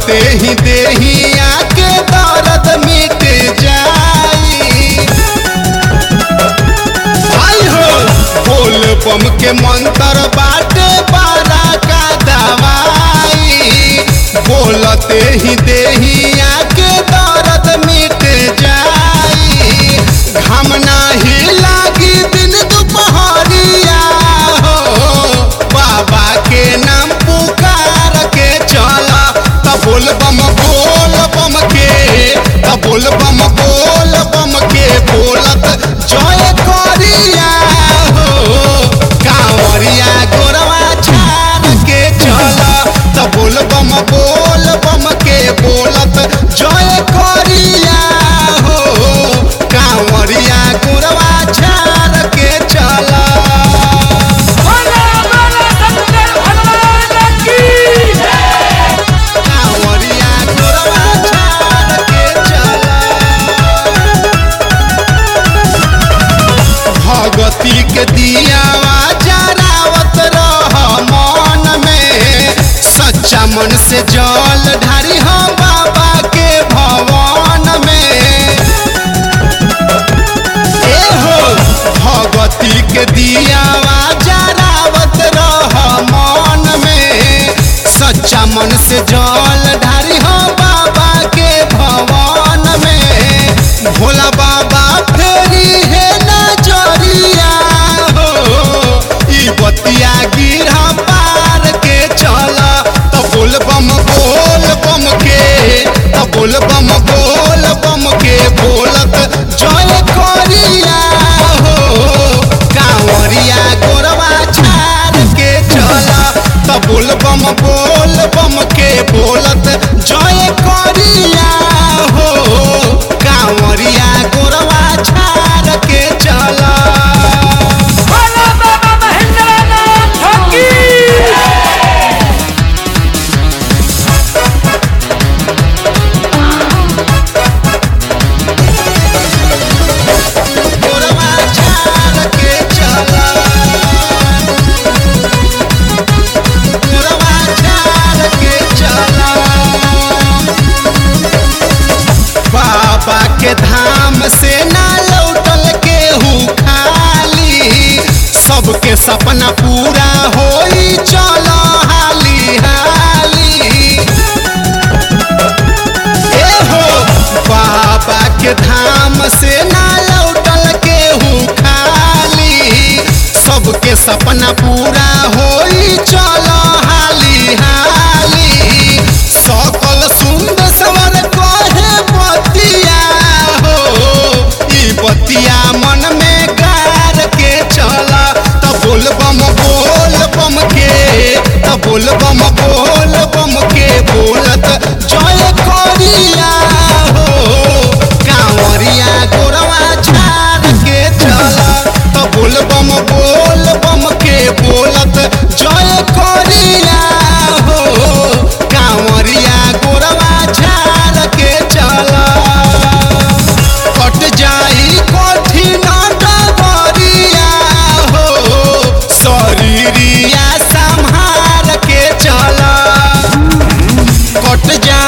बोलते ही देहिया के दर्द मिट जाई आई हो बोल बम के मंत्र बाटे बारा का दवाई बोलते ही देहिया के दर्द मिट जाई घाम नाही लागी दिन दुपहरिया हो बाबा के नाम पुकार के चला त बोल बम बोल बम के त बोल बम बोल बम के बोलत जय करिया हो कांवरिया गोरवा छाड़ के चला त बोल बम बोल बम के बोलत जय करिया हो कांवरिया गोरवा छाड़ के चला बोला बोला शंकर भगवान की कांवरिया गोरवा छाड़ के चला भगती के दियावा जरावत रह मन में सच्चा मन से जल ढारी हम बाबा के भवन में ए हो भगती के दियावा जरावत रह मन में सच्चा मन से जल ढारी हम बाबा के भवन में भोला बाबा फेरी है नजरिया हो ई बतिया गिरा पार के चला त बोल बम बोल बम के त बोल बम बोल बम के बोलत जय करिया हो कांवरिया गोरवा छाड़ के चला त बोल बम बोल बम के बोलत जय करिया हो कांवरिया गोरवा छाड़ के चला बोला बाबा महेंद्रनाथ की गोरवा छाड़ के चला गोरवा छाड़ के चला बाबा के धाम से ना लौटल केहू खाली सबके सपना पूरा होई चलो हाली हाली ए हो बाबा के धाम से ना लौटल केहू खाली सबके सपना पूरा होई चलो हाली हाली सकल सुंदर सवर कहे बतिया हो ई बतिया मन में गार के चला त बोल बम बोल बम के त बोल बम बोल बम के बोलत जय करिया हो कांवरिया गोरवा छाड़ के चला त बोल बम बोल बम के बोलत जय करिया हो कांवरिया गोरवा छाड़ के चला कट जाई कठिन डगरिया हो शरीरिया संहार के चला कट जा